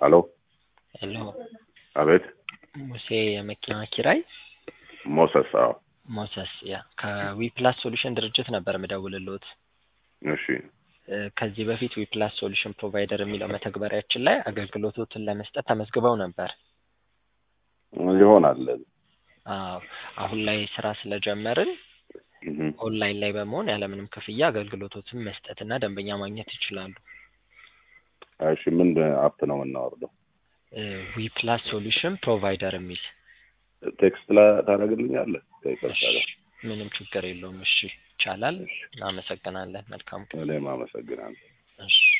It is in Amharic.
ሄሎ ሄሎ አቤት ሙሴ የመኪና ኪራይ ሞሰስ አዎ ሞሰስ ያ ከዊፕላስ ሶሉሽን ድርጅት ነበር ምደውልልዎት እሺ እ ከዚህ በፊት ዊፕላስ ሶሉሽን ፕሮቫይደር የሚለው መተግበሪያችን ላይ አገልግሎቶትን ለመስጠት ተመዝግበው ነበር ይሆናል አዎ አሁን ላይ ስራ ስለጀመርን እህ ኦንላይን ላይ በመሆን ያለምንም ክፍያ አገልግሎቶትን መስጠትና ደንበኛ ማግኘት ይችላሉ እሺ ምን አፕ ነው የምናወርደው ዊፕላስ ሶሉሽን ፕሮቫይደር የሚል ቴክስት ላይ ታደርግልኛለህ ከይቅርታ ጋር ምንም ችግር የለውም እሺ ይቻላል እናመሰግናለን መልካም ቀን እኔም አመሰግናለሁ እሺ